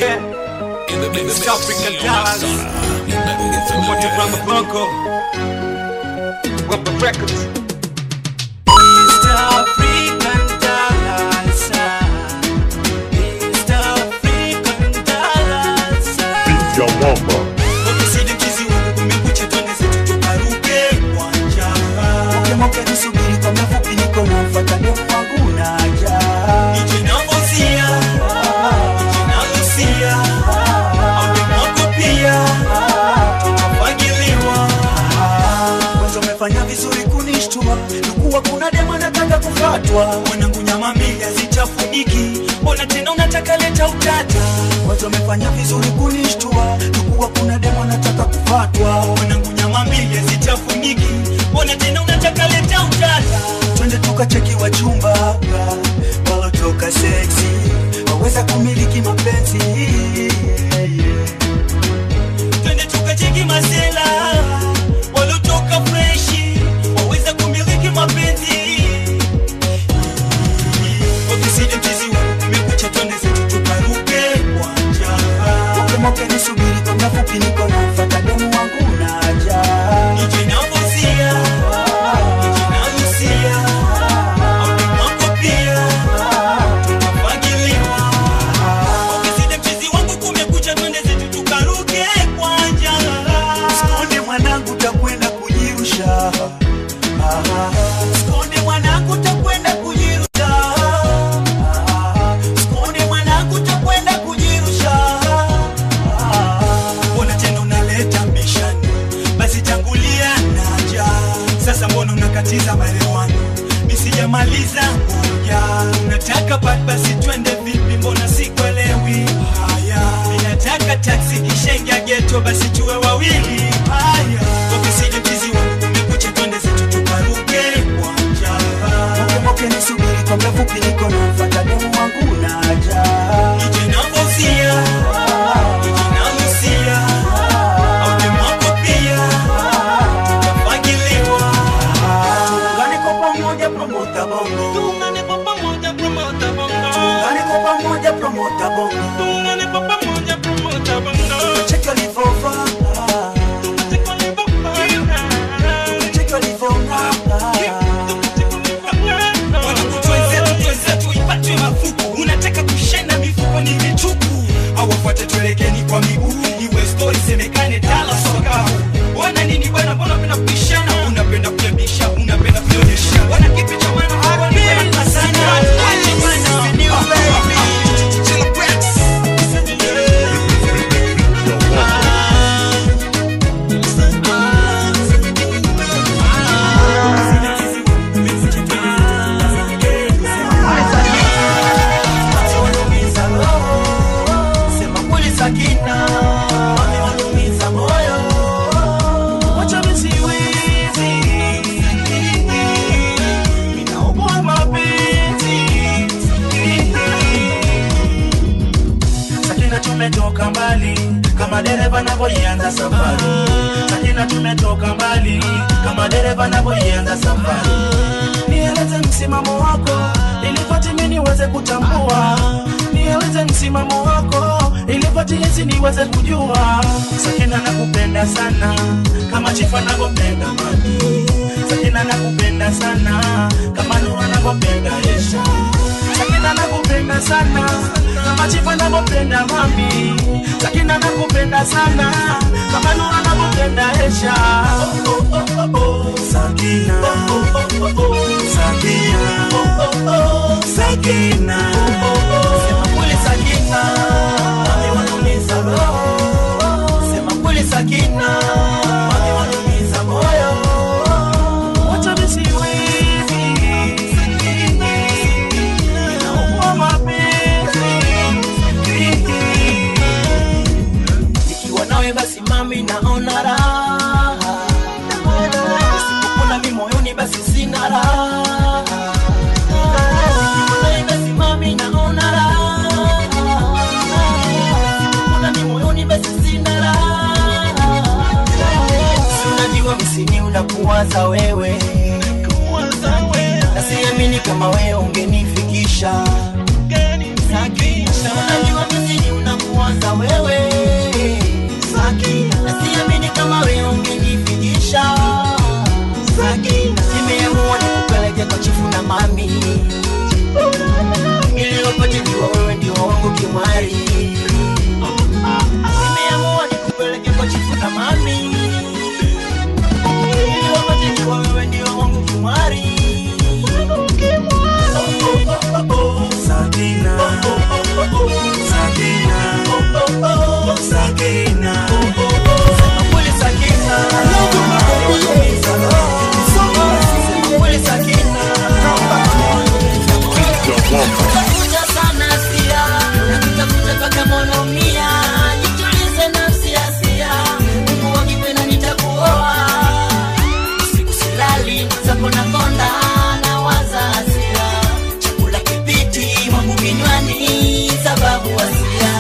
Yeah. East African Dallas. From your brother Blanco. Rubber Records. East African Dallas. East African Dallas. Vya mwamba Ukisidi mchizi wangu kumekucha twende zetu tukaruke uwanja. Moke nisubiri kwa mafupi niko na mfata demu wangu naja Nije na Fozia, nije na Lucia, au demu wako pia, tutafagiliwa. Kwanza umefanya vizuri kunishtua Nukuwa kuna demu anataka kufatwa Mwanangu nyama mbili hazichafuniki, mbona tena unataka leta utata? Kwanza umefanya vizuri kunishtua Nukuwa kuna demu anataka kufatwa Mwanangu nyama mbili hazichafuniki, mbona tena unataka leta utata? Twende tukacheki wa chumba Walotoka seksi Waweza kumiliki mapenzi Twende tukacheki masela walotoka freshi, waweza kumiliki mapenzi. Wakisidi mchizi wangu kumekucha, twende zetu tukaruke uwanja. Moke moke nisubiri kwa mafupi niko na mfata demu wangu naja Nije na Fozia, nije na Lucia, au demu wako pia, tutafagiliwa. Wakisidi mchizi wangu kumekucha, twende zetu tukaruke uwanja. Sikonde mwanangu takwenda kujirusha Ah, Sikonde mwanangu takwenda kujirusha Ah, Sikonde mwanangu takwenda kujirusha Ah, mbona tena unaleta mbishani basi tangulia naja sasa mbona unakatiza maelewano misijamaliza ngoja unataka pat basi twende vipi mbona sikuelewi haya ninataka taksi kishengia geto basi tuwe wawili haya wakisije mchizi wangu umekucha twende zetu tukaruke uwanja Moke moke nisubiri kwa mrefupi niko na mfata demu wangu naja nije na Fozia, nije na Lucia, au demu wako pia, tutafagiliwa. Tuungane kwa pamoja promota bongo Tuungane kwa pamoja promoter bongo. Tuungane kwa pamoja promota bongo Tuungane kwa pamoja promoter bongo. Cheki walivyovaa Tuko level high. Cheki walivyong'aa Wanangu twenzetu, twenzetu, ipatwe mafuku. Unataka kushena mifuko ni mitupu au wafuate tuelekeni kwa miguu iwe story semekane dala soka wana nini bwana mbona unapenda kubishana unapenda kujabisha unapenda kuonyesha wana kipi cha maana hawa ni bwana sana acha bwana Sema kweli Sakina, wamewalumiza moyo. Wacha visiwizi, ninaugua mapenzi. Sakina, tumetoka mbali kama dereva navyoianza safari. Sakina, tumetoka mbali kama dereva navyoianza safari. Nieleze msimamo wako ili Fatimi niweze kutambua. Nieleze msimamo wako ili Fatimi niweze kujua. Sakina, nakupenda sana kama chifa navyopenda mami. Sakina, nakupenda sana kama Nura navyopenda Esha. Sakina, nakupenda sana kama chifa navyopenda mami. Sakina, nakupenda sana kama Nura navyopenda Esha. Oh, oh, oh, oh. Sakina, oh, oh, oh, oh. Sakina, oh, oh, oh. Sakina, oh, oh, oh. Sema kweli Sakina, mami wanumiza roho. Sema kweli Sakina, mami wanumiza moyo. Wacha visiwizi, ninaugua mapenzi. Nikiwa nawe basi mami naona raha Nisipokuna mi moyoni basi sina raha Nikiwa nawe basi mami naona raha kimwari nimeamua nikupeleke kwa chifu na mami ili wapate jua wewe ndio wangu kimwari Sakina, Sakina, Sakina. Kweli Sakina. Kweli Sakina. Nakutafuta sana sia, nakutafuta mpaka monomia. Jitulize nafsi asia, Mungu akipenda nitakuoa. Usiku silali, zako nakonda, nawaza hasira. Chakula kipiti mwangu kinywani, sababu hasira.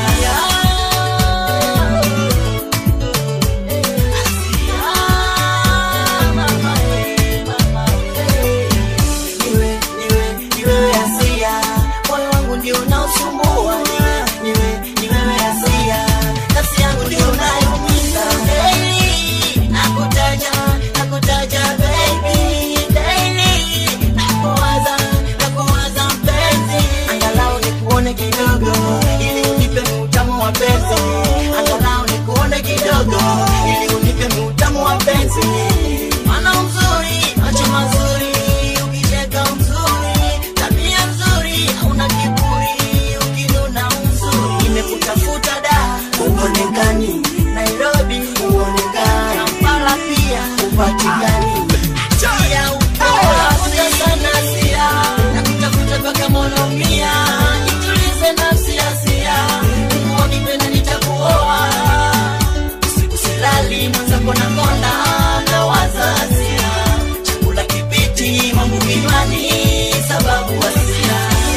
Niwe, niwe, niwe Asia, moyo wangu ndio unaosumbua. Niwe, niwe, ni wewe Asia, nafsi yangu ndio unayoumiza. Daily, nakutaja, nakutaja baby. Daily, nakuwaza, nakuwaza mpenzi. Angalau nikuone kidogo, ili unipe utamu wa penzi. Angalau nikuone kidogo, ili unipe utamu wa penzi. Mana mzuri, macho mazuri, ukicheka mzuri, tabia nzuri, hauna kiburi, ukinuna mzuri. Nimekutafuta da, uonekani, Nairobi uonekani, Kampala pia upatikani. Tia upoa, sana sia, nakutafuta mpaka monomia, jitulize nafsi asia, Mungu akipenda nitakuoa usiku silali mwenzako na konda na wazazia chakula kipiti mambo kinywani sababu hasira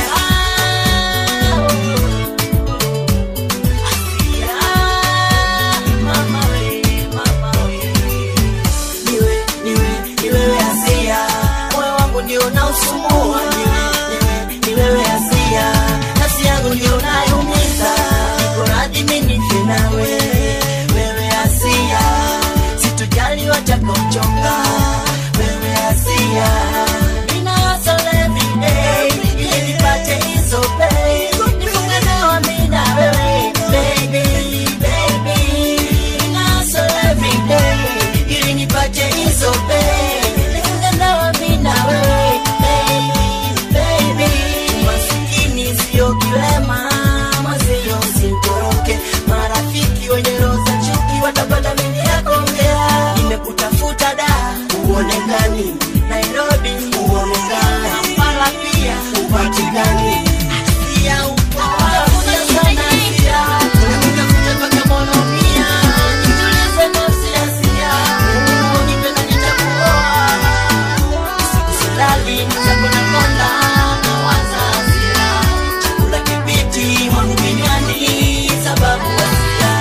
Hasira, mama we, mama we. Niwe, niwe, ni wewe Asia, moyo wangu ndio unaosumbua. Niwe, niwe, ni wewe Asia, nafsi yangu ndio unayoumiza. Niko radhi mimi nife nawe, wewe Asia, sitojali watakaochonga. Wewe Asia, nina hustle every day, ili nipate hizo pay. Nifunge ndoa mimi na wewe, baby, baby. Nina hustle every day, ili nipate hizo pay. Nifunge ndoa mimi na wewe, baby, baby. Masikini sio kilema, mwenzio usimtoroke. Marafiki wenye roho za chuki watapata mengi ya kuongea. Nimekutafuta da, uonekani. Nairobi uonekani. Kampala pia upatikani. Asia upo wapi? Sana Asia. Nakutafuta mpaka Monomia. Jitulize nafsi Asia. Mungu akipenda nitakuoa. Usiku silali, mwenzako nakonda, nawaza hasira. Chakula kipiti mwangu kinywani, sababu hasira.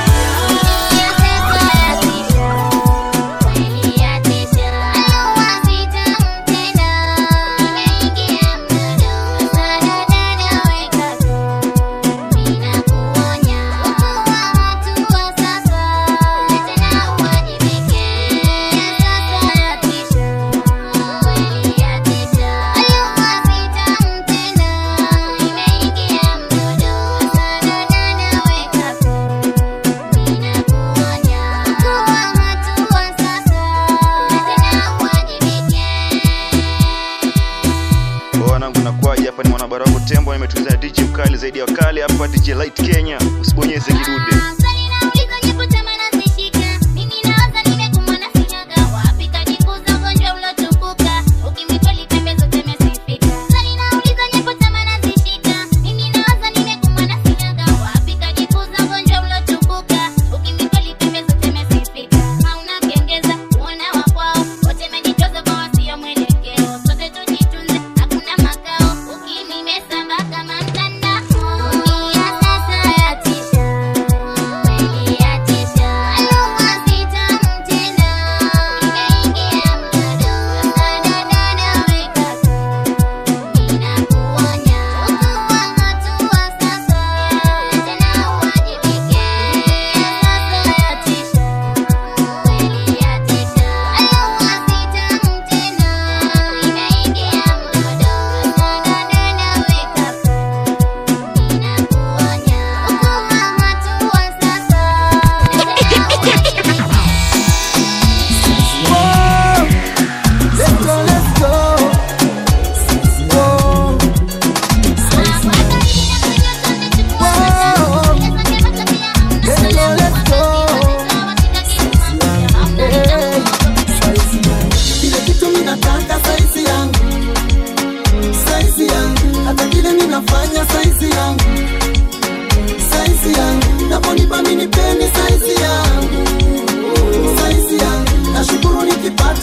Poa wanangu nakuaje hapa ni mwanabara wako tembo nimetuliza na DJ mkali zaidi ya wakali hapa DJ Light Kenya usibonyeze kidude Ukimimesamba kama mtandao, dunia sasa yatisha.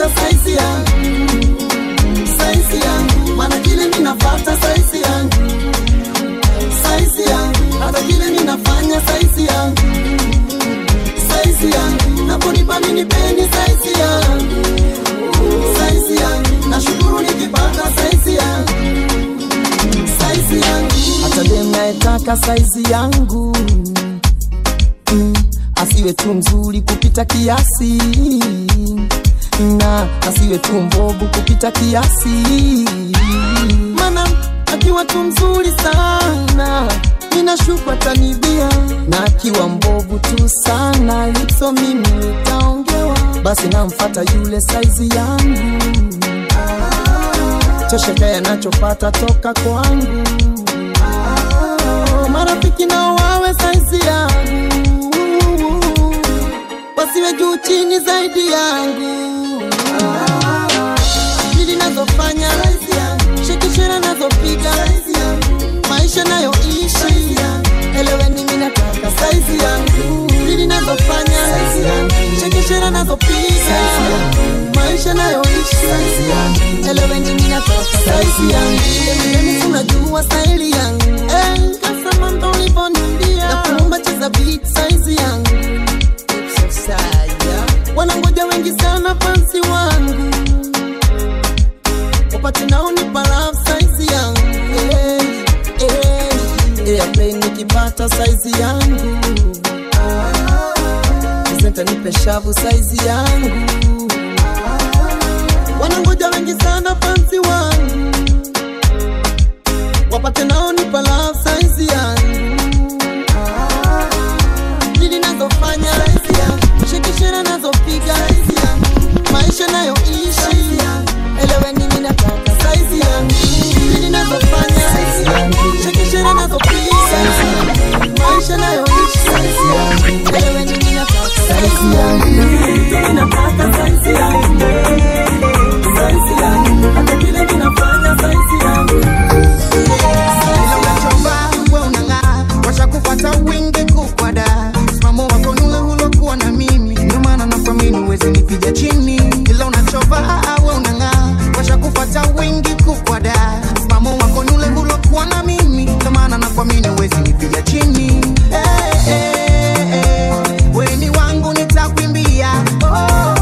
nikipata saizi yangu saizi yangu maana kile minafata saizi yangu saizi yangu hata kile minafanya saizi yangu saizi yangu naponipa minipeni saizi yangu saizi yangu nashukuru nikipata saizi yangu saizi yangu hata dem nayetaka saizi yangu mm, asiwe tu mzuri kupita kiasi na asiwe tu mbovu kupita kiasi mana akiwa tu mzuri sana ninashuka tanibia na akiwa mbovu tu sana lipso mimi nitaongewa basi namfata yule saizi yangu tosheka yanachopata toka kwangu marafiki nao wawe saizi yangu wasiwe juu chini zaidi yangu bili nazofanya shekishera nazopiga maisha nayoishi eleweni minataka saizi yangu bili nazofanya shekishera nazopiga maisha nayoishi eleweni minataka saizi yangu mimi unajua staili yangu Eh, kasema ndo ulivonimbia na kuumba cheza beat saizi yangu wanangoja wengi sana fansi wangu wapate naonipa love saizi yangu hey, hey, airplane nikipata saizi yangu presenta nipe shavu saizi yangu wanangoja wengi sana fansi wangu wapate naonipa love saizi yangu dili nazofanya shekishera nazopiga maisha nayoishi eleweni minataka saizi yangu dili nazofanya shekishera nazopiga maisha nayoishi eleweni minataka saizi yangu minataka saizi yangu saizi yangu hata kile minafanya saizi yangu Ila unachova we unang'aa, washakupata wingi kukwada msimamo wako nule hulokuwa na mimi, ndio maana nakuamini huwezi nipiga chini. Ila unachova we unang'aa, washakupata wingi kukwada msimamo wako nule hulokuwa na mimi, ndio maana nakuamini huwezi nipiga chini. Eh, eh, eh, we ni wangu nitakwimbia, oh,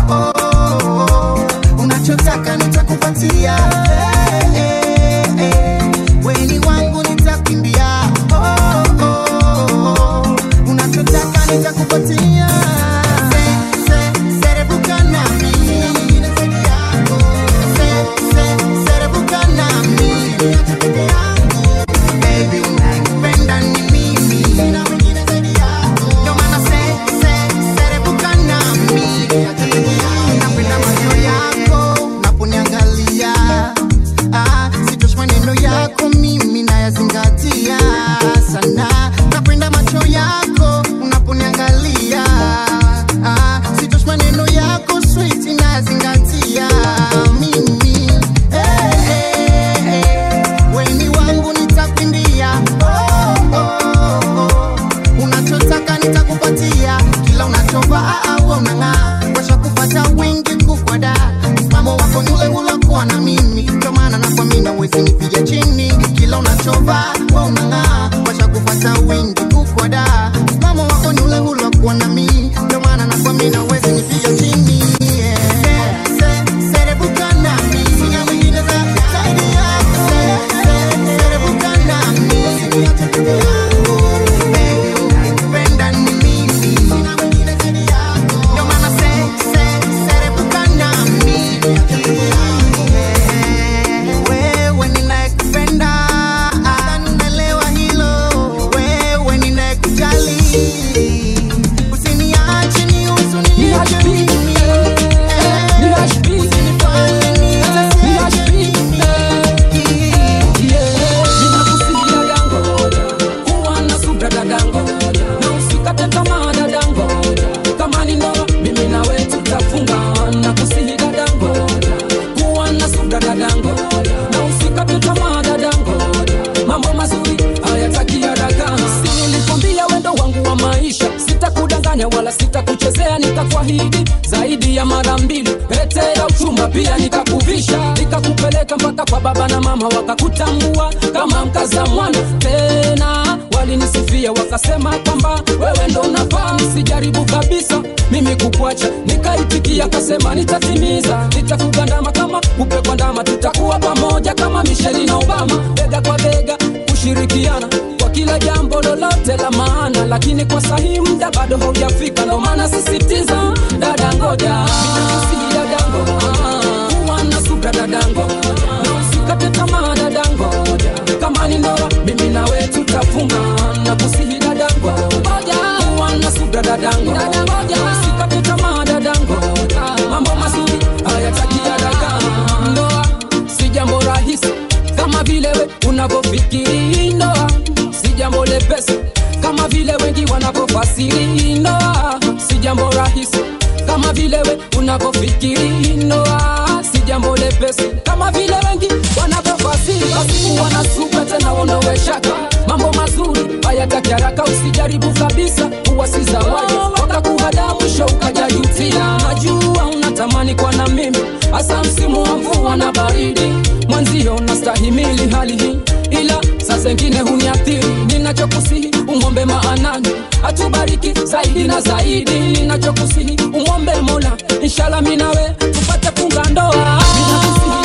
kudanganya wala sitakuchezea nikakwahidi zaidi ya mara mbili pete ya uchumba pia nikakuvisha nikakupeleka mpaka kwa baba na mama wakakutambua kama mkaza mwana tena walinisifia wakasema kwamba wewe ndo unafaa nisijaribu kabisa mimi kukuacha nikaitikia kasema nitatimiza nitakugandama kama kupe kwa ndama tutakuwa pamoja kama misheli na obama bega kwa bega kushirikiana kwa kila jambo lolote la maana lakini kwa sahi muda bado haujafika ndo maana sisitiza dada ngoja Ninakusihi dadango ah, kuwa na subra dadango na usikate tamaa dadango kama ni ndoa mimi nawe tutafunga na kusihi dadango ngoja kuwa na subra dadango ngoja usikate tamaa dadango Ah, mambo mazuri hayatakia daga ndoa si jambo rahisi kama vile we unavyofikiri ndoa si jambo lepesi kama vile wengi wanavyofasiri ndoa si jambo rahisi kama vile we unavyofikiri ndoa si jambo lepesi kama vile wengi wanavyofasiri basi kuwa na subra tena uondowe shaka mambo mazuri hayataki haraka usijaribu kabisa kuwa si zawadi wakakuhada mwisho ukajajutia najua unatamani kwa na mimi hasa msimu wa mvua na baridi mwanzio unastahimili hali hii ila saa zengine huniathiri ninachokusihi umwombe maanani atubariki zaidi na zaidi ninachokusihi umwombe mola inshala minawe tupate funga ndoa Ninakusihi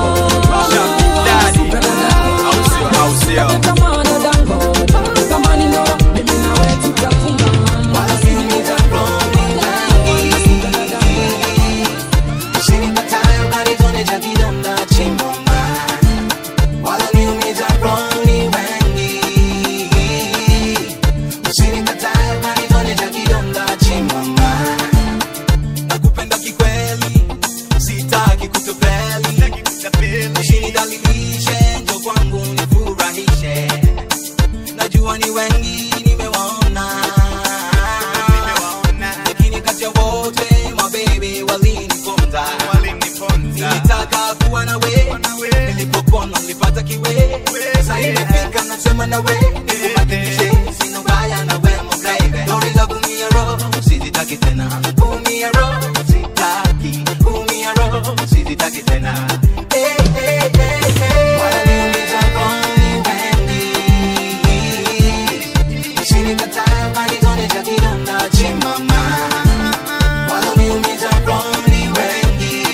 dadangu, kama dadangu, kama ni ndoa, mimi nawe tutafunga. nakupenda kikweli sitaki kutopeli usinidhalilishe njo kwangu nifurahishe najua ni wengi nimewaona lakini kati ya wote mabebe waliniponza nilitaka kuwa nawe nilipopona nilipata kiwe sa imefika nasema nawe nikubadilishe sina ubaya nawe mbabe lori kumia roho sizitaki tena kumia roho sitaki kumia roho sizitaki tena Eh, eh, eh, eh. Wananiumiza rohoni wengi. Usinikatae bali tuonesha kidonda chemama. Wananiumiza rohoni wengi.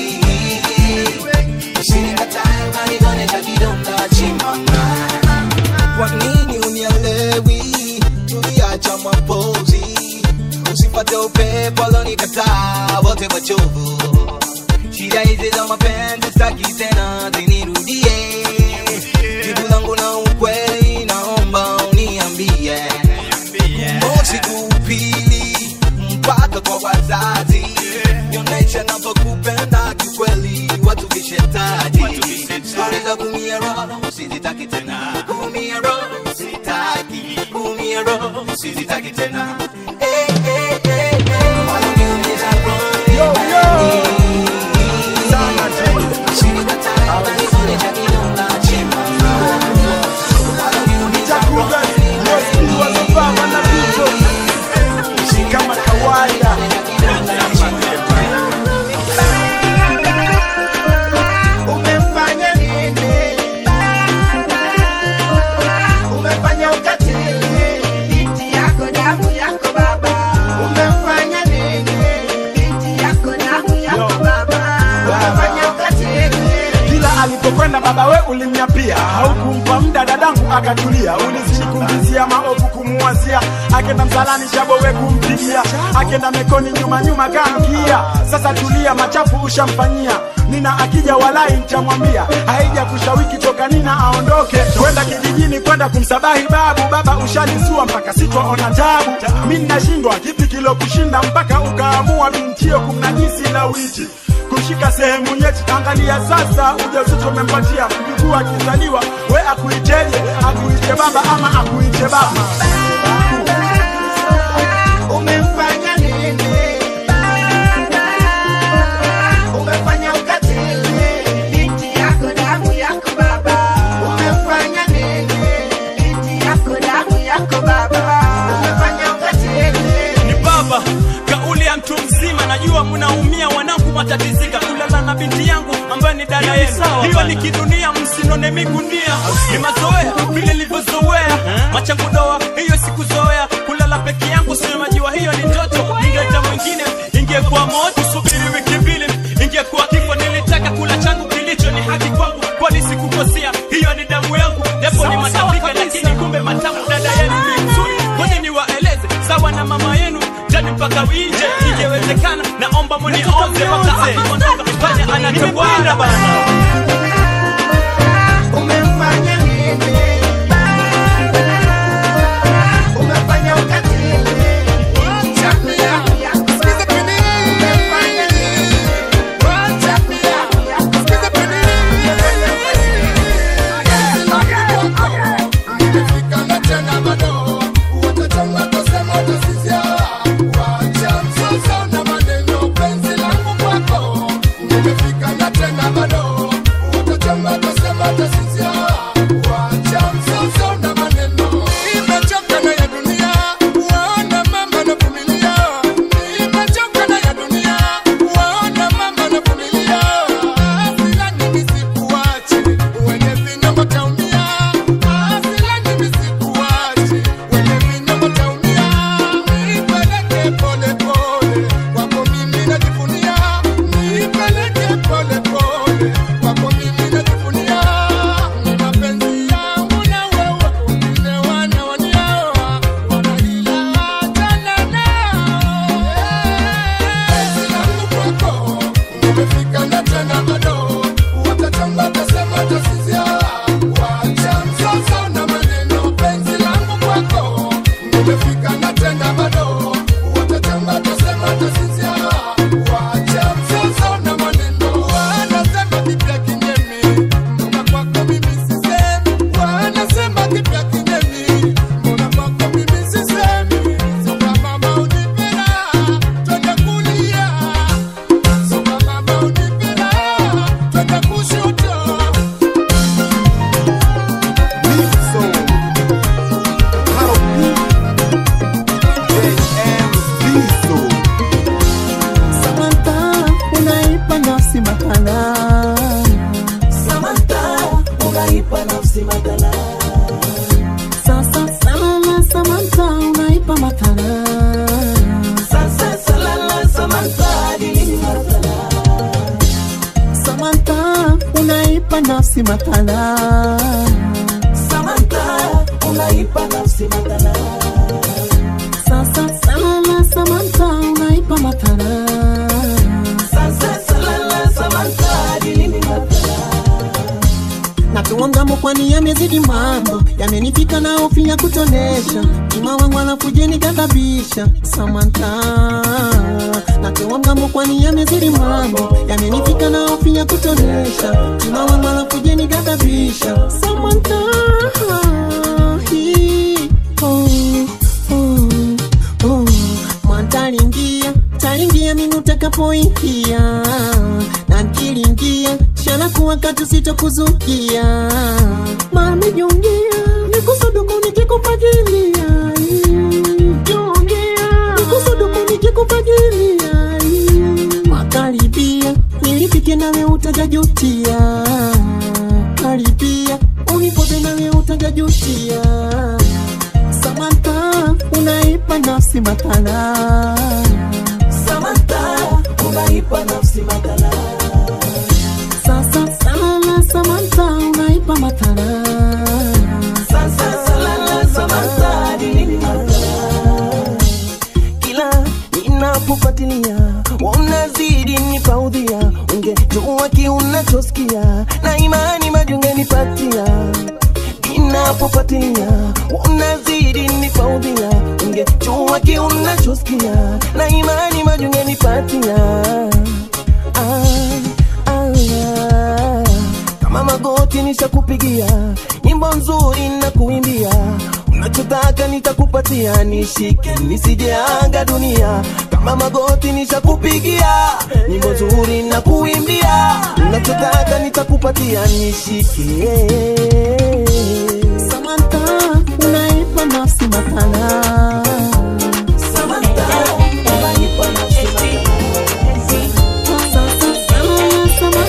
Usinikatae bali tuonesha kidonda chemama. Kwa nini unielewi? Tuliacha mapozi, usipate upepo alonikataa wote wachovu. Shida hizi za mapenzi sitaki tena zinirudie. Jibu langu na ukweli, naomba uniambie. Mosi kupili mpaka kwa wazazi, nionyeshe navyokupenda kikweli, watu vishetaji. Stori za kumia roho sizitaki tena, kumia roho sitaki, kumia roho sizitaki tena. Eh, eh, eh, eh. Waliniumiza roho kama kawaida umefanya nini umefanya ukatili binti yako damu yako baba umefanya nini binti yako damu yako baba umefanya ukatili kila alipokwenda baba we ulimnyapia haukumpa muda dadangu akatulia ulizidi kumvizia maovu kumuwazia akenda msalani shabo we kumpigia akenda mekoni nyuma nyuma kamkia sasa tulia machafu ushamfanyia nina akija walai ntamwambia haija kushawiki toka nina aondoke kwenda kijijini kwenda kumsabahi babu baba ushalisua mpaka sitwaona tabu mi nashindwa kipi kilo kushinda mpaka ukaamua bintio kumnajisi na witi kushika sehemu nyeti angalia sasa ujauzito umempatia mjukuu akizaliwa we akuiteje akuite baba ama akuite baba umemfanya nini umefanya ukatili binti yako damu yako baba umefanya nini binti yako damu yako baba umefanya ukatili ni baba binti yangu ambaye ni dada yenu hiyo ni kidunia msinone migunia ni mazoea vile nilivyozoea machangu doa hiyo sikuzoea kulala peke yangu sinemajiwa hiyo ni ndoto ningeita mwingine ingekuwa moto subiri wiki mbili ingekuwa kifo nilitaka kula changu kilicho ni haki kwangu kwani sikukosea hiyo ni damu yangu japo ni matapika lakini kumbe matamu dada yenu ni nzuri ngoja niwaeleze sawa na mama yenu jani mpaka winje ingewezekana naomba muniombe wakaondoka pale anatobwana bana Umefanya nini? Umefanya ukatili. Wacha pia. Sikiza pili. Umefanya nini? Wacha pia. Sikiza pili. Umefika na tena bado. Watachonga kusema utasizia. Wacha msoso na maneno, penzi langu kwako. Umefika na tena bado. Watachonga kusema utasizia. Wacha msoso na maneno. Nimechoka na ya dunia. Waona mama na familia. Nimechoka na ya dunia. Waona mama na familia. Asilani nisikuache. Wenye vinyongo taumia. Asilani nisikuache. Wenye vinyongo taumia. Nipeleke pole pole. Kwako mimi najivunia. Nipeleke pole pole. Kwako mimi najivunia. Ni mapenzi yangu na wewe. Wengine wanaonia. Wanahila achana nao. Penzi langu kwako. Umefika na tena bado. Watachonga watasema utasizia. Wacha mzozo na maneno. Penzi langu kwako. Umefika na tena bado. Watachonga watasema utasizia. Wacha mzozo na maneno. Wanasema kipya kinyemi. Mbona kwako mimi sisemi? Wanasema kipya kinyemi. Mbona kwako mimi sisemi? Soka mama unipenda. Twende kulia. Soka mama unipenda. Twende kushoto. Samantha, unaipa nafsi makala. Samantha, unaipa nafsi makala. Sasa salala Samantha, unaipa makala. Sasa salala Samantha, dilini makala. Samantha, unaipa nafsi makala. Samantha, unaipa nafsi makala. Sasa salala Samantha, unaipa makala. Sasa salala Samantha, dilini makala. Natuangamo kwani yamezidi mambo yamenifika na hofu ya kutonesha ima wangu anakujeni kadhabisha Samantha Natuangamo kwani yamezidi mambo yamenifika na hofu ya kutonesha ima wangu anakujeni kadhabisha Samantha Hii, oh, oh, oh. Mwantalingia talingia mimi utakapoingia na nkilingia shala kuwa katu sitokuzukia mami jongea nikusuduku nikikufagilia jongea nikusuduku nikikufagilia makaribia nilipike nawe utajajutia karibia unipote nawe utajajutia Samantha unaipa nafsi makala Samantha, unaipa nafsi makala. Sasa salala Samantha unaipa makala Sasa salala Samantha, dilini makala. kila ninapofuatilia unazidi nipaudhia ungejua kiunachosikia na imani majungenipatia ninapofuatilia unazidi nipaudhia ungejua kiunachosikia na imani majungenipatia ah, ah, ah. kama magoti nishakupigia nyimbo nzuri na kuimbia unachotaka nitakupatia nishike nisijeanga dunia kama magoti nishakupigia nyimbo nzuri na kuimbia unachotaka nitakupatia nishike Samantha unaipa nafsi makala Samantha, unaipa nafsi makala. Sasa salala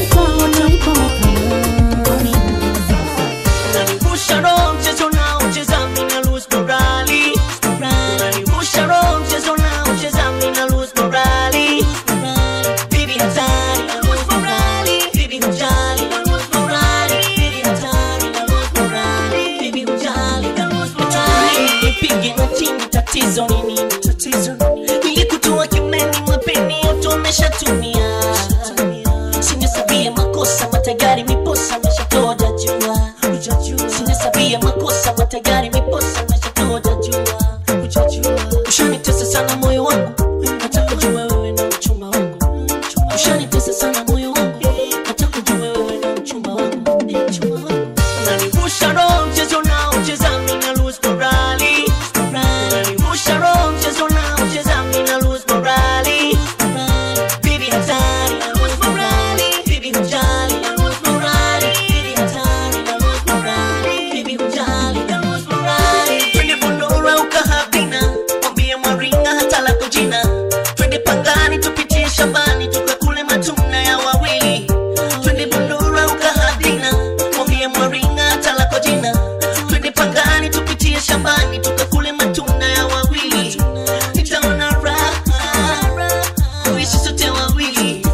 tatizo nini tatizo nilikutoa kimeni mapeni yote umeshatumia singesabia makosa matayari miposa meshatoja jua singesabia makosa matayari miposa meshatoja jua ushanitesa sana moyo wangu nataka kujua wewe na mchumba wangu ushanitesa sana moyo wangu nataka kujua wewe na mchumba wangu unanivusha roho mchezo nao cheza mina lose morali unanivusha roho mchezo nao cheza mina lose morali Baby hatari na lose morali Baby hujali na lose morali Baby hatari na lose morali Baby hujali na lose morali Twende Bondora ukahabina Mwambie Mwaringa hata lako jina Twende Pangani tupitie shambani tukakule matunda ya wawili Twende Bondora ukahabina Mwambie Mwaringa hata lako jina Twende Pangani tupitie shambani tukakule matunda ya wawili Nitaona raha kuishi sote wawili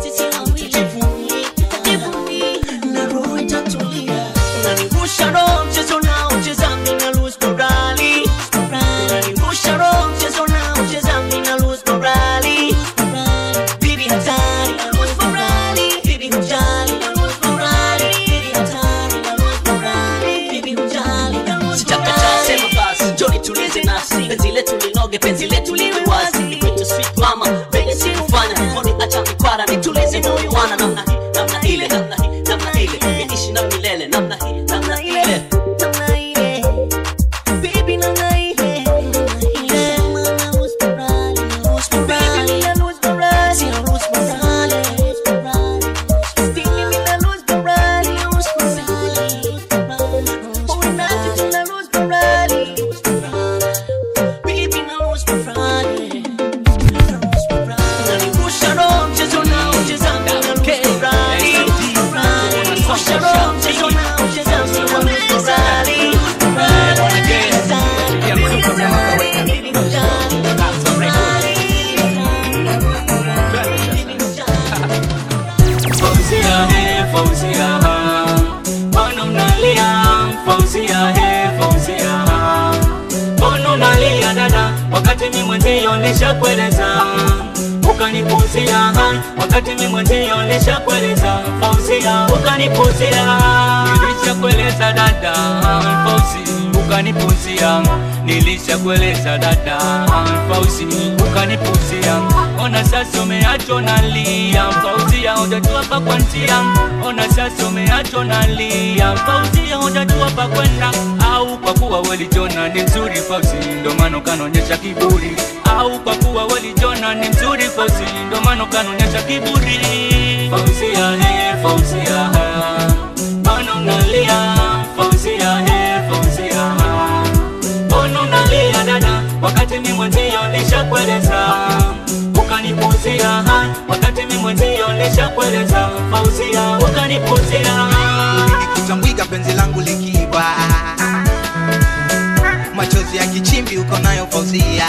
na roho itatulia unanivusha roho mchezo nao cheza mina lose morali unanivusha roho mchezo nao cheza mina lose morali bibi hatari na lose morali bibi hujali na lose morali bibi hatari na lose morali bibi hujali na lose sitakataa sema basi njoni tulize nafsi penzi letu linoge penzi letu liwe wazi nikuite sweet mama venye sikufanya mboni acha mikwara nitulize moyo wana namna hii namna ile namna hii namna ile niishi na milele namna hii namna ile namna ile baby namna ile Fauzia, he, Fauzia, mbona unalia? Fauzia, he, Fauzia, mbona unalia dada, wakati mi mwenzio nishakueleza ukanipuzia, wakati mi mwenzio nishakueleza Fauzia, ukanipuzia, nilishakueleza dada, Fauzi, ukanipuzia, nilishakueleza dada, Fauzi, ukanipuzia, ona sasa umeachwa nalia, Fauzia, hujajua pa kuanzia, ona sasa umeachwa nalia, Fauzia, hujajua pa kwenda, au kwa kuwa welijona ni mzuri Fauzi, ndo maana ukanaonyesha kiburi, au kwa kuwa welijona ni mzuri Fauzi, ndo maana ukanaonyesha kiburi. Fauzia, he, Fauzia, mbona unalia? Fauzia, he, Fauzia, mbona unalia dada, wakati mi mwenzio nishakueleza ukanipuzia, wakati mi mwenzio nishakueleza Fauzia, ukanipuzia Nikitambwika penzi langu likiwa machozi ya kichimbi uko nayo Fauzia,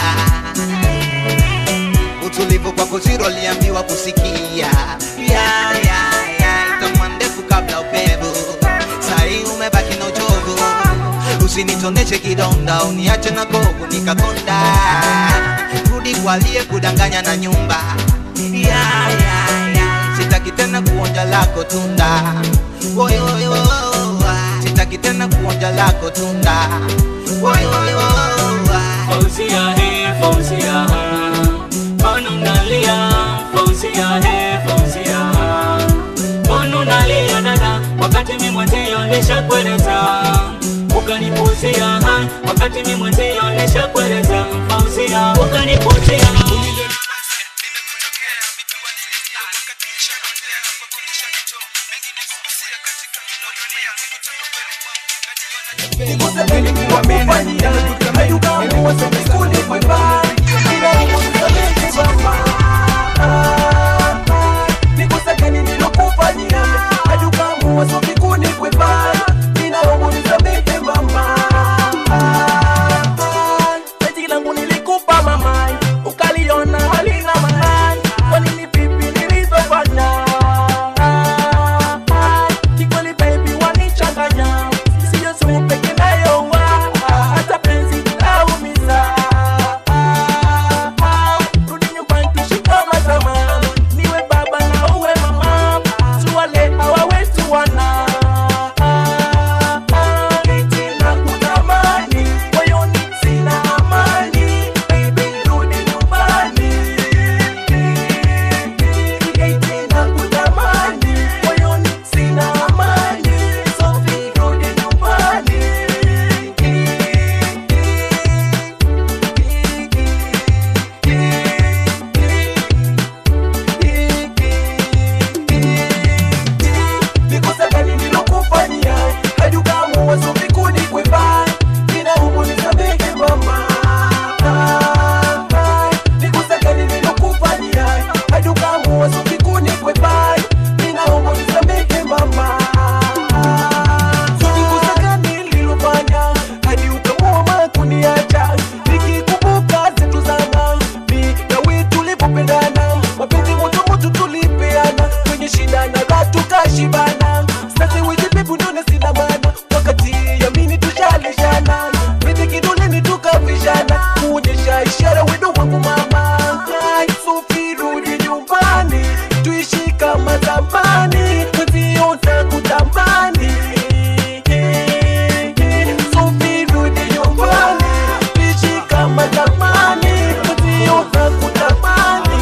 utulivu kwako zero aliambiwa kusikia ya, ya, ya, itakuwa ndefu kabla upevu, sahi umebaki na uchovu, usinitoneshe kidonda, uniache na kovu nikakonda, rudi kwa aliye kudanganya na nyumba ya, ya, ya, sitaki tena kuonja lako tunda Woy, woy, woy, sitaki tena kuonja lako tunda Woy, woy, woy, Fauzia, he, Fauzia, mbona unalia? Fauzia, he, Fauzia, mbona unalia dada, wakati mi mwenzio nishakueleza ukanipuzia, wakati mi mwenzio nishakueleza Fauzia, ukanipuzia nilikupa mamai ukaliona halina maana kwa nini pipi nilizofanya kikweli baby wanichanganya siyo sumu peke nayo wa hata penzi laumiza share wendo wangu mama Sufi rudi nyumbani tuishi kama zamani mwenzio takutamani Sufi rudi nyumbani tuishi kama zamani mwenzio takutamani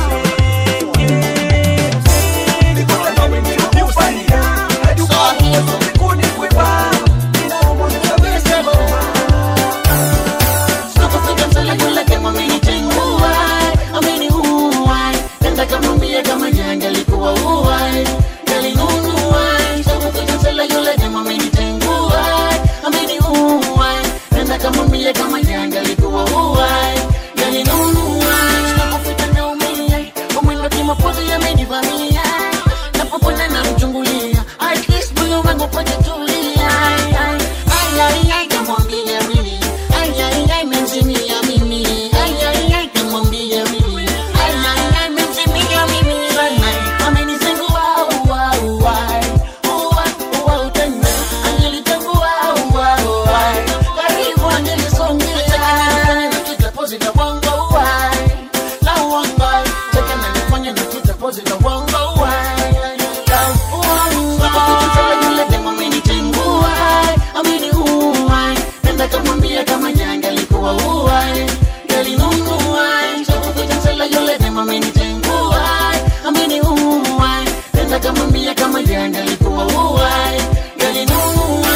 kama janga likuwa uwai yalinunua napofika naumia umwendo kimapozi yamenivamia napopona namchungulia at least moyo wangu pajatulia Ay, ay, ay, namwambia mimi Ay, ay, ay, menzimia mimi Ay, ay, ay, namwambia mimi Ay, ay, ay, menzimia mimi Sana, amenizingua, ua, ua Ua, ua, utenda Angelitengua, ua, ua Karibu angelisongea Nataka nifanye deposit ya bongo, ua La bongo Nataka nifanye deposit ya bongo, ua La bongo Nataka yule demo amenitengua ameniua nenda kamwambia kama janga likuwa ua galinunua chakukuchansela yule demo amenitengua ameniua nenda kamwambia kama janga likuwa ua galinunua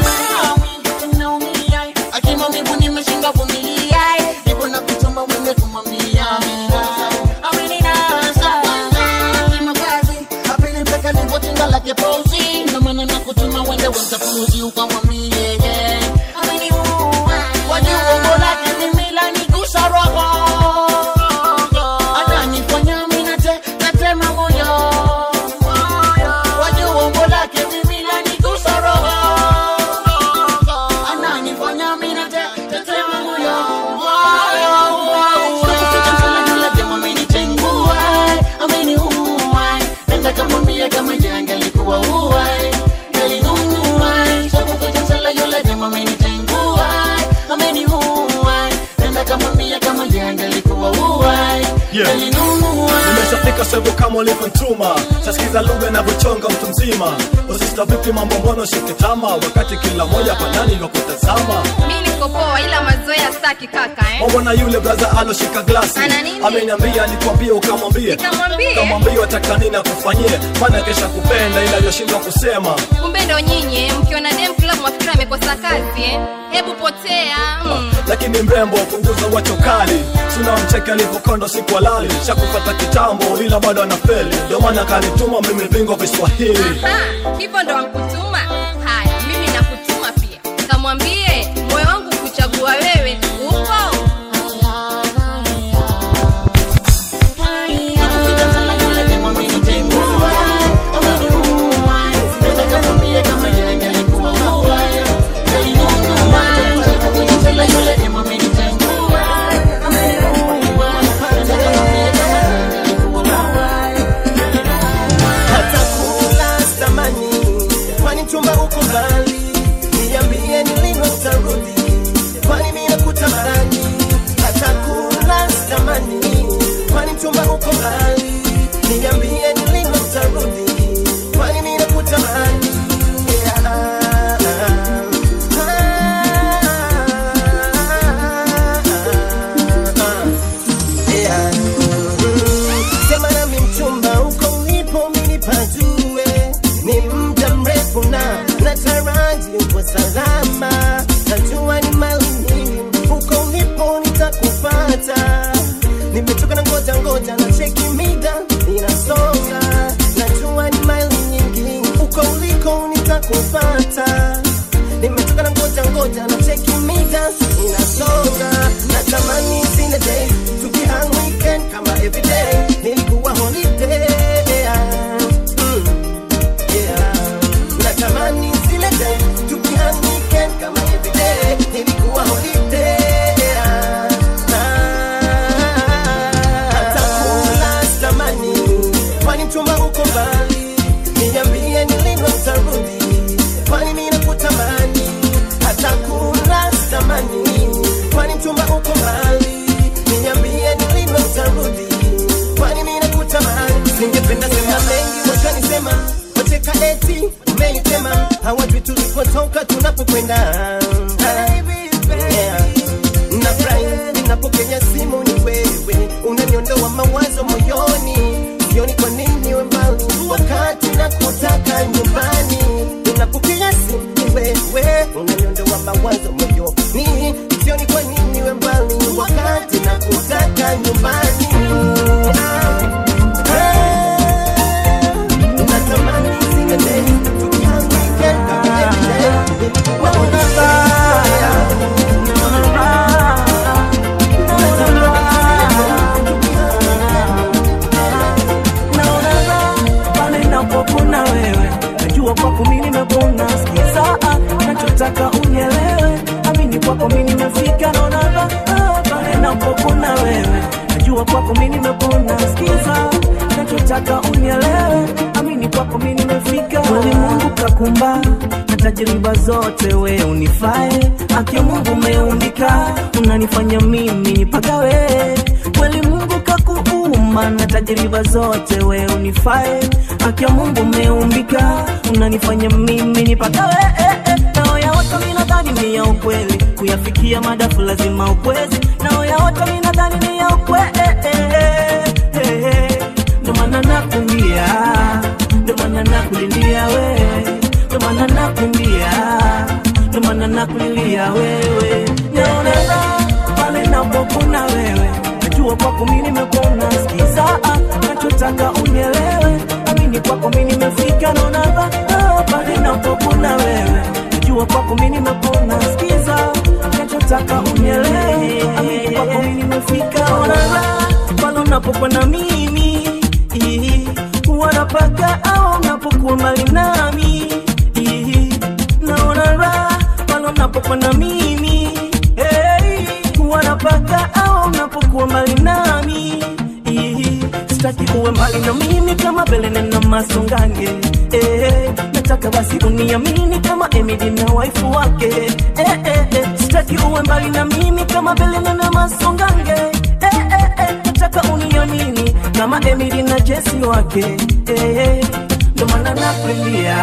akima mibu nimeshinda vumilia nipo na kuchomba wende kumwambia ameninasa kimakazi apili mpaka nivotinga lake pozi ndo maana nakutuma wende wemtafuzi ukamwambie yeah. ameniua wajua umbo lake mimi lanigusa roho ananifanya mimi nate natema moyo wajua umbo lake mimi lanigusa roho ananifanya mimi nate natema moyo amenitengua ameniua nenda kamwambia kama janga likuwa ua galinunua sakukujansala yule demo amenitengua ameniua nenda kamwambia kama janga likuwa ua galinunua nimeshafika sehemu kama ulivyotuma tasikiza lugha inavyochonga mtu mzima usista vipi mambo mbona ushikitama wakati kila moja panani wa kutazama mi niko poa ila mazoea staki kaka eh? mambo na yule braza aloshika glasi Ana nini? ameniambia nikwambie ukamwambie Nikamwambie? kamwambie wataka nini akufanyie maana kesha kupenda ila yoshindwa kusema kumbe ndo nyinyi mkiona dem club mafikiri amekosa kazi eh? hebu potea mm. lakini mrembo punguza wacho kali sina mcheke alivyokondo siku halali shakupata kitambo ila bado anafeli ndio maana kanituma mimi bingwa viswahili Aha, hivyo ndo wankutuma haya mimi nakutuma pia kamwambie moyo wangu kuchagua wewe upo hata kula samani kwani chumba uko mbali niambie ni lini utarudi kwani mimi nakutamani hata kula samani kwani chumba uko mbali niambie ni lini utarudi kwani mimi nakutamani Yeah. Yeah. Sema nami mchumba uko ulipo mimi pajue ni muda mrefu na nataraji uko salama najua ni mali nyingi uko ulipo nitakupata nimechoka na ngoja ngoja na cheki mida inasonga najua ni mali nyingi uko uliko nitakupata nimechoka na ngoja ngoja na cheki mida inasonga natamani zile day tukihang weekend kama everyday nilikuwa holiday mm. yeah. natamani zile day tukihang weekend kama everyday nilikuwa holiday hata kula samani kwani mchumba uko mbali niambie ni lini utarudi kwani mimi Ningependa sema mengi, washanisema wacheka eti umenitema, hawajui tulipotoka tunapokwenda. Yeah. Nafurahi ninapokea simu, ni wewe unaniondoa mawazo moyoni, sioni kwa nini we mbali wakati nakutaka nyumbani. Ninapokea simu, ni wewe unaniondoa mawazo moyoni, sioni kwa nini we mbali wakati nakutaka nyumbani. Natamani zingine tukihangaika every day. Naona baya naona raha pale napokuna wewe najua kwako mi nimepona skiza ah, nachotaka unielewe amini kwako mi nimefika naona raha pale napokuna wewe najua kwako mi nimepona skiza nachotaka unielewe amini kwako mi nimefika kweli mungu kakumba na tajriba zote we unifae aki mungu umeumbika unanifanya mimi nipagawe kweli mungu kakuumba na tajriba zote we unifae aki mungu umeumbika unanifanya mimi nipagawe eh, eh. nao ya watu minadhani ni ya ukweli kuyafikia madafu lazima ukwezi nao ya watu minadhani ni ya ukweli eh, eh, eh, eh. ndo maana nakumbia ndo maana nakulilia wewe ndo maana nakumbia ndo maana nakulilia wewe naona raha pale napokuna wewe najua kwako mi nimepona skiza ah, nachotaka unielewe amini kwako mi nimefika naona raha pale napokuna wewe najua kwako mi nimepona skiza nachotaka unielewe amini kwako mi nimefika naona raha pale unapokuwa na mimi Ihi, wanapaka au unapokuwa mbali nami Ihi, naona raha pale unapokuwa na mimi hey, wanapaka au unapokuwa mbali nami Ihi, sitaki uwe mbali na mimi kama belene na masongange eh, nataka basi uniamini kama emidi na waifu wake eh, eh, eh, sitaki uwe mbali na mimi kama belene na masongange eh, eh, eh, nataka uniamini kama emidi na jesi wake eh, eh, ndo maana nakulilia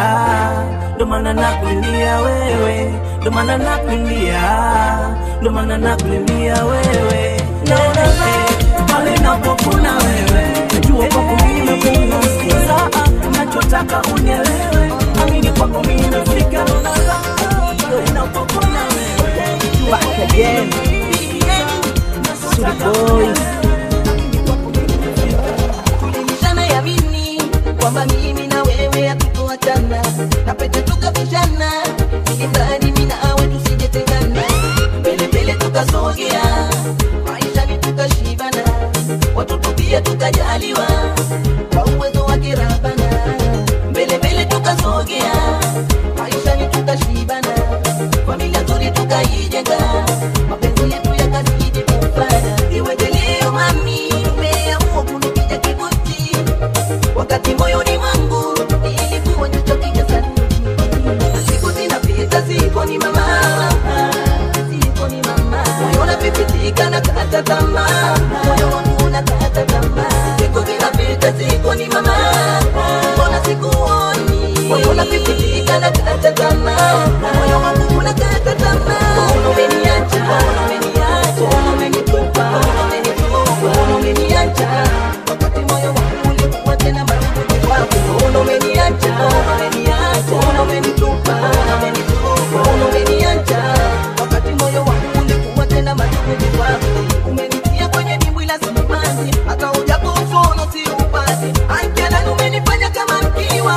ndo maana nakulilia wewe ndo maana nakulilia ndo maana nakulilia wewe naona eh, pale napokuna wewe najua kwako mimi nimekuna sikiza ah, nachotaka unielewe amini kwako mimi nimefika naona raha pale napokuna wewe Back again. Sudi boys. tulibishana yamini kwamba mimi na wewe hatutoachana na pete tukapishana ilidhani mimi nawe tusijetengana mbele mbele tukasogea maishani tukashibana watoto pia tukajaliwa kwa uwezo wa kirabana mbele mbele tukasogea maishani tukashibana familia nzuri tukaijenga mapenzi yetu yakazidi kufana iweje leo mami umeamua kunipiga kibuti wakati moyoni mwangu ilikuwa jicho kingesanuti siku zinapita ziko ni mama ziko ni mama moyo unapipitika na kata tamaa moyo wangu unakata tamaa siku zinapita ziko ni mama mbona sikuoni moyo unapipitika na kata tamaa moyo wangu unakata tamaa mbona umeniacha mbona umeniacha mbona umenitupa mbona umenitupa mbona umeniacha wakati moyo wangu ulikuwa tena marafiki wako mbona umeniacha mbona umeniacha mbona umenitupa mbona umenitupa mbona umeniacha wakati moyo wangu ulikuwa tena marafiki wako umenitia kwenye dimbwi la simanzi hata ujapofono si upate aikialani umenifanya kama mkiwa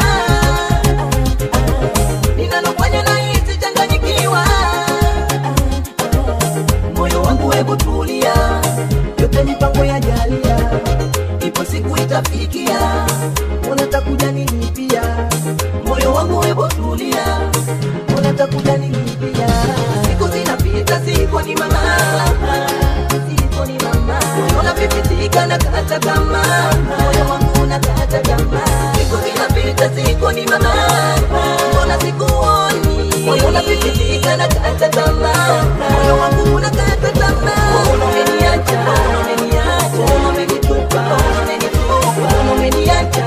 ninalofanya nahisi changanyikiwa moyo wangu hebu tulia yote mipango ya jalia ipo siku itafikia unatakuja nilipia moyo wangu hebu tulia unatakuja nilipia siku zinapita siku ni mama siku ni mama moyo unapipitika na kata tamaa moyo wangu unakata tamaa siku zinapita siku ni mama mbona sikuoni moyo unapipitika na kata tamaa moyo wangu unakata tamaa mbona umeniacha mbona umeniacha mbona umenitupa mbona umenitupa mbona umeniacha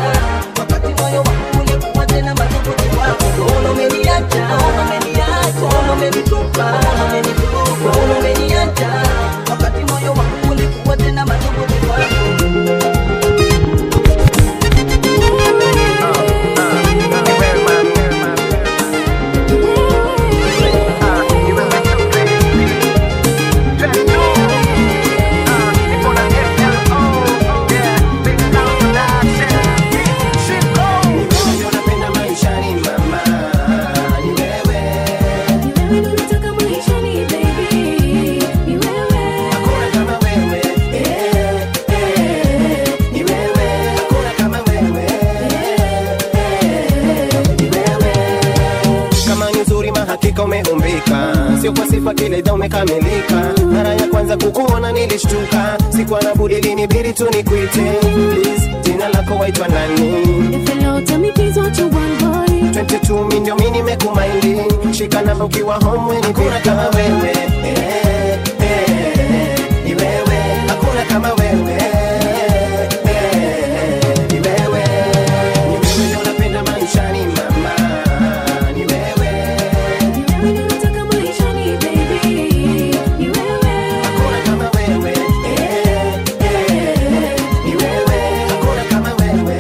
sio kwa sifa kile idha umekamilika mara ya kwanza kukuona nilishtuka sikuwa na budi linibidi tu nikuite Please, jina lako waitwa nani If you know, tell me please what you want, boy. 22 mi ndio mi nimekumaindi shika namba ukiwa home weni kuna kama wewe eh, eh, ni wewe hakuna kama wewe eh, eh, ni wewe ni wewe ndio napenda maishani mama ni wewe Ni wewe ndio nataka maishani, baby. Ni wewe. hakuna kama wewe eh, eh, ni wewe hakuna kama wewe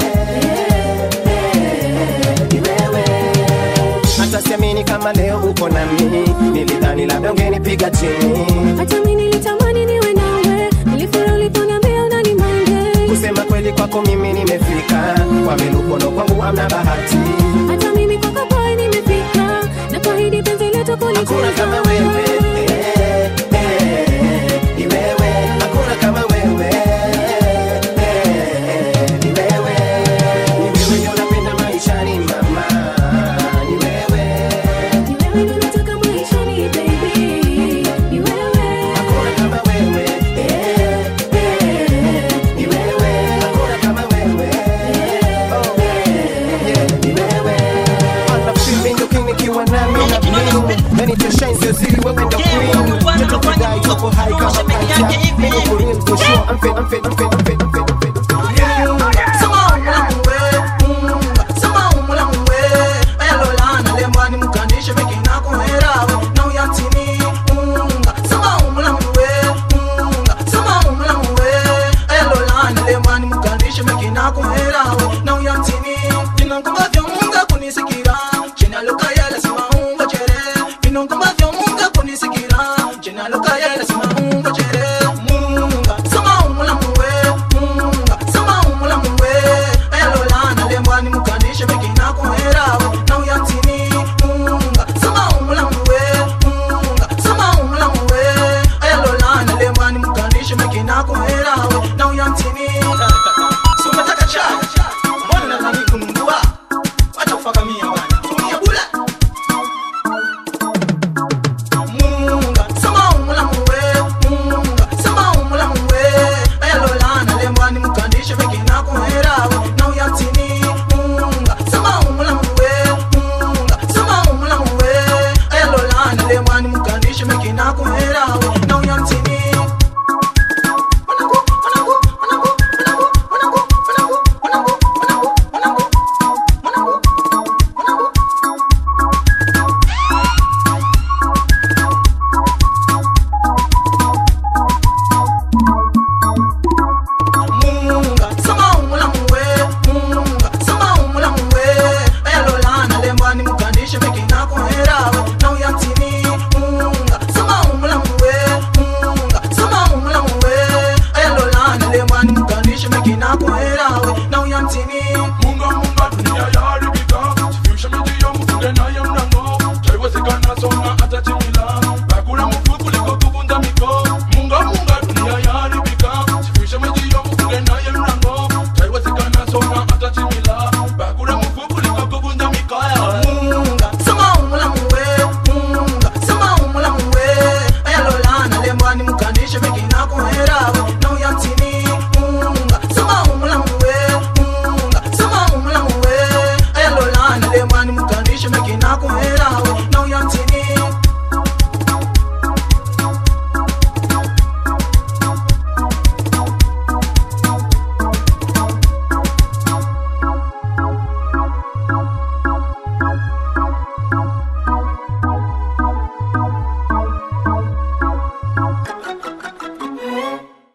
eh, ni wewe hata siamini kama leo uko nami nilidhani labda ungenipiga chini Hata mimi nilitamani niwe nawe. Nilifurahi uliponiambia unanimande. kusema kweli kwako mimi nimefika kwa milukono kwangu hamna bahati Hata mimi kwako boy nimefika. Na kuahidi penzi letu hakuna kulitunza. kama wewe eh, eh, ni wewe hakuna kama wewe eh, ni wewe ni wewe ndio napenda maishani mama ni wewe Ni wewe ndio nataka maishani, baby. Ni wewe. hakuna kama wewe eh, eh, ni wewe hakuna kama wewe oh, yeah, ni wewe ana feel ndio king nikiwa nami na mimi Many to shine sio siri wewe ndio queen Mtoto kudai uko high kama kanja Niko for real for sure I'm fit I'm fit I'm fit I'm fit I'm fit I'm fit Munga